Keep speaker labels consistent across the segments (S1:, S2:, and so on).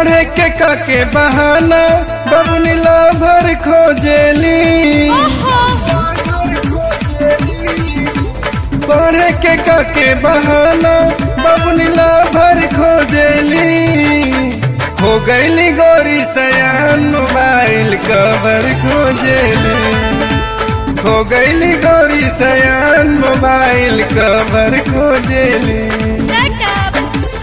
S1: पढ़े के काके बहाना बबुनी ला भर खोजेली पढ़े के काके बहाना बबुनी ला भर खोजेली हो गईली गोरी सयान मोबाइल कवर खोजेली हो गईली गोरी सयान मोबाइल कवर खोजेली
S2: Shut up!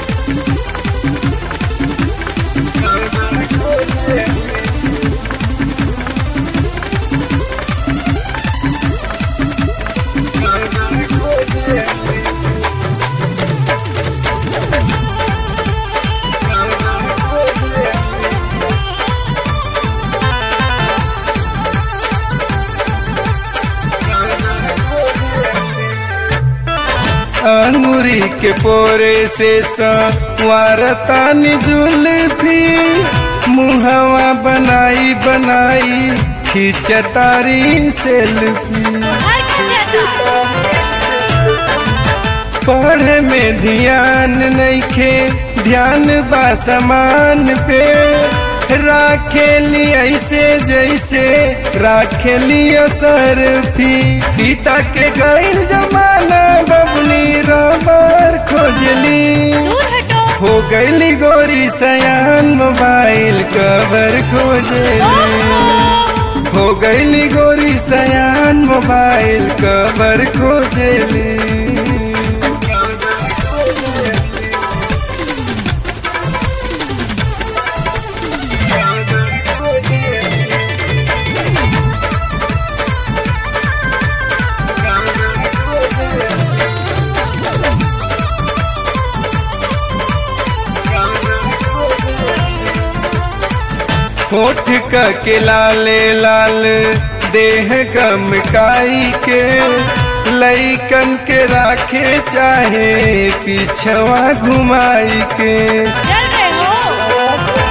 S1: अंगूरी के पोरे से संवारतानी जुल्फी मुहवा बनाई बनाई खिंचतारी सेल्फी
S2: हर खजाना
S1: पढ़े में ध्यान नइखे ध्यान बा समान पे राखेली ऐसे जैसे राखेली असर फी पिता के गैर जमाना बबनी रबर खोजली
S2: दूर हटो
S1: हो गईली गोरी सयान मोबाइल कवर खोजली
S2: ओहो!
S1: हो गईली गोरी सयान मोबाइल कवर खोजली होठ का के लाले लाल देह गमकाई के लईकन के राखे चाहे पीछवा घुमाई के
S2: चल रहे हो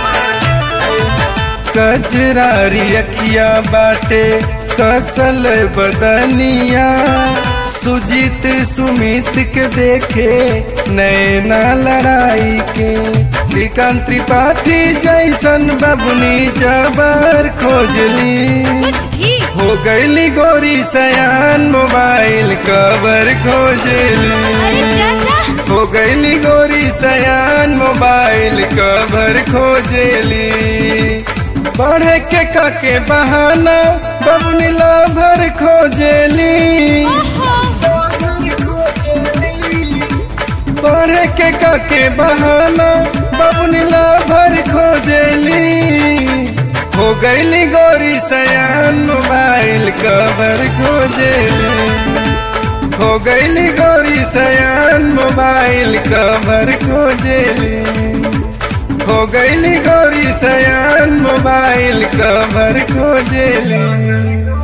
S1: कजरारी अखिया बाटे कसल बदनिया सुजीत सुमित के देखे नैना लड़ाई के श्रीकांत त्रिपाठी जैसन बबुनी जबर खोजली
S2: कुछ भी
S1: हो गईली गोरी सयान मोबाइल कवर खोजली
S2: अरे चाचा
S1: हो गईली गोरी सयान मोबाइल कवर खोजेली पढ़े के काके बहाना बबुनी ला भर खोजेली
S2: ओहो!
S1: पढ़े के काके बहाना बबुनी ला भर खोजेली हो गईली गोरी सयान मोबाइल कवर खोजेली हो गईली गोरी सयान मोबाइल कवर खोजेली हो गईली गोरी सयान मोबाइल कवर खोजेली